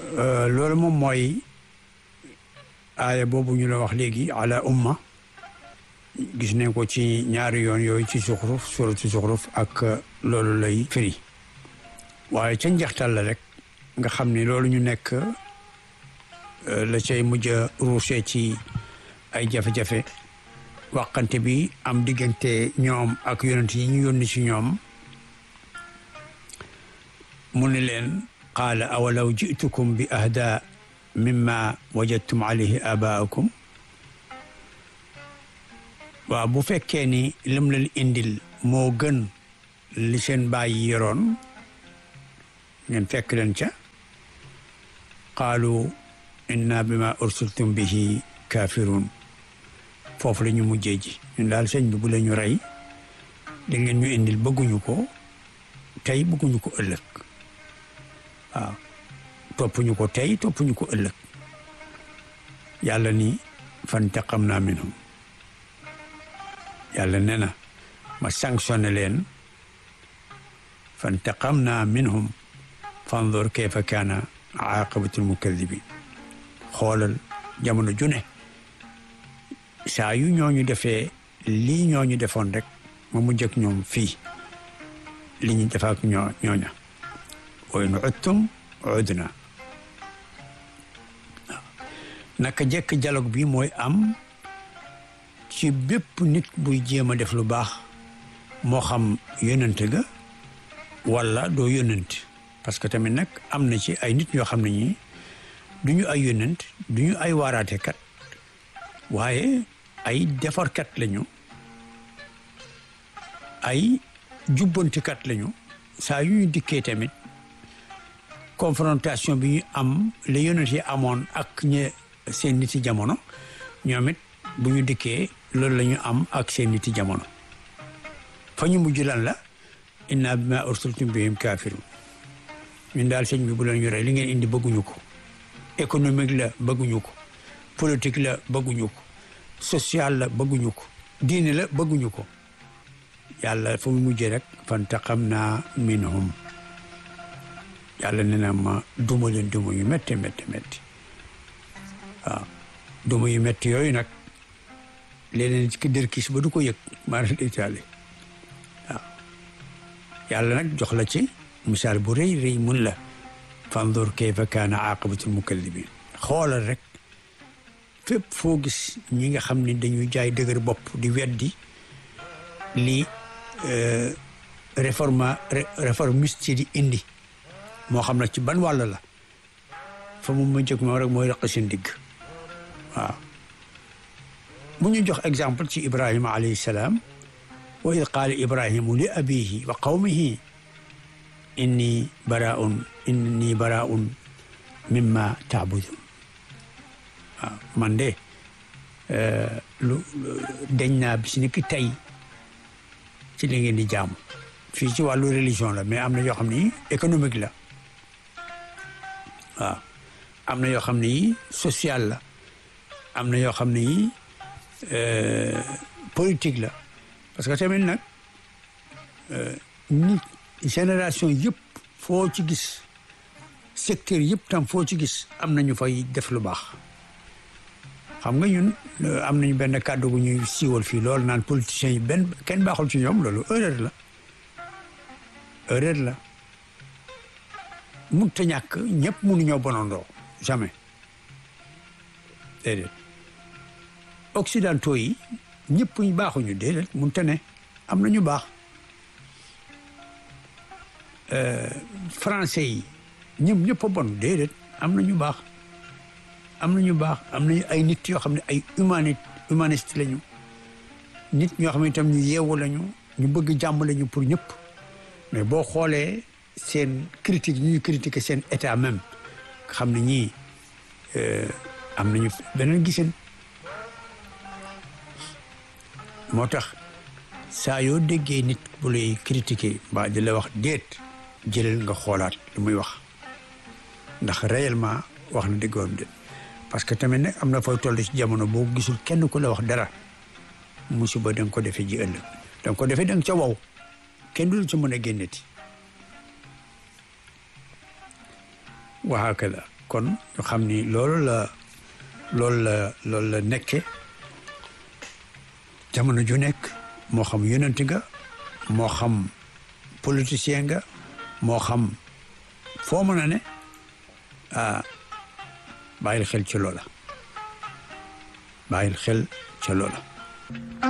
loolu moom mooy aaya boobu ñu la wax léegi ala umma gis nañ ko ci ñaari yoon yooyu ci suxruf suratu suxruf ak loolu lay firi waaye ca njeextal la rek nga xam ni loolu ñu nekk la cay mujj a ruusee ci ay jafe-jafe waxante bi am diggante ñoom ak yonent yi ñu yónni ci ñoom mu ni leen qaala awalaw jitukum bi ahda mimma wajadtum alayhi abaakum waaw bu fekkee ni lim leen indil moo gën li seen baay yi yoroon ngeen fekk leen ca qaalu inna bima ursiltum bihi kafirun foofu la ñu mujjee ji ñun daal sëñ bi bu la ñu rey da ngeen ñu indil bëgguñu ko tey bëgguñu ko ëllëg waaw toppuñu ko tey toppuñu ko ëllëg yàlla ni fantaqamna minhum yàlla nee na ma sanctionné leen fantaqamna minhum fanzur kayfa kaana aqabatul mukadibin xoolal jamono june saa yu ñooñu defee lii ñooñu defoon rek ma mujj ak ñoom fii li ñu def ak ñoo ñooña wa in udtum udna naka jekk dialogue bi mooy am ci bépp nit buy jéem a def lu baax moo xam yónnante ga wala doo yónnante parce que tamit nag am na ci ay nit ñoo xam ne ñi du ñu ay yónnant du ñu ay waaraatekat waaye ay defarkat lañu ay jubbantikat lañu saa yu ñu dikkee tamit confrontation bi ñu am la yónnant yi amoon ak ñe seen niti jamono ñoom it bu ñu dikkee loolu la ñu am ak seen niti jamono fa ñu mujj lan la inna bima ursiltum bihim kafirun ñun daal sëñ bi bu leen yore li ngeen indi bëgguñu ko économique la bëgguñu ko politique la bëgguñu ko social la bëgguñu ko diine la bëgguñu ko yàlla fa mu mujjee rek fantaqamna minhum yàlla nee na ma duma leen duma yu métti métti métti waaw duma yu métti yooyu nag léeg-léeg ci dër kis ba du ko yëg maanaam itaali waaw yàlla nag jox la ci misaal bu rëy rëy mun la fandur kayfa kaana aqibatul mukallibin xoolal rek fépp foo gis ñi nga xam ne dañuy jaay dëgër bopp di weddi li réforma réformiste di indi moo xam na ci ban wàll la fa mu ma jóg moom rek mooy raq seen digg waaw mu ñu jox exemple ci ibrahima alayhi salaam wa id qaala ibrahimu li abihi wa qawmihi inni baraun inni baraun mimma taabudun waaw man de lu deñ naa bis ni ki tey ci li ngeen di jaamu fii ci wàllu religion la mais am na yoo xam ne économique la waaw am na yoo xam ne yi social la am na yoo xam ne yi politique la parce que tamit nag nit génération yëpp foo ci gis secteur yëpp tam foo ci gis am nañu fay def lu baax xam nga ñun am nañu benn kàddu gu ñuy siiwal fii loolu naan politiciens yi benn kenn baaxul ci ñoom loolu erreur la erreur la mun ta ñàkk ñëpp mënuñoo bonandoo jamais déedéet occidentaux yi ñëpp ñu baaxuñu déedéet mun ta ne am na ñu baax français yi ñëpp ñëpp a bon déedéet am na ñu baax am na ñu baax am nañu ay nit yoo xam ne ay humanité humaniste lañu nit ñoo xam ne itam ñu yeewu lañu ñu bëgg jàmm lañu pour ñëpp mais boo xoolee seen critique ñu ñuy critiquer seen état même xam ne ñii am nañu beneen gisin moo tax saa yoo déggee nit bu lay critiquer mbaa di la wax déet jëlal nga xoolaat lu muy wax ndax réellement wax na dëggoon déet parce que tamit nag am na fooy toll ci jamono boo gisul kenn ku la wax dara musiba da nga ko defee ji ëllëg da nga ko defee da nga ca wow kenn du la ci mën a génneti wa hakada kon ñu xam ni loolu la loolu la loolu la nekke jamono ju nekk moo xam yonent nga moo xam politicien nga moo xam foo mën a ne ah bàyyil xel ci loola bàyyil xel ca loola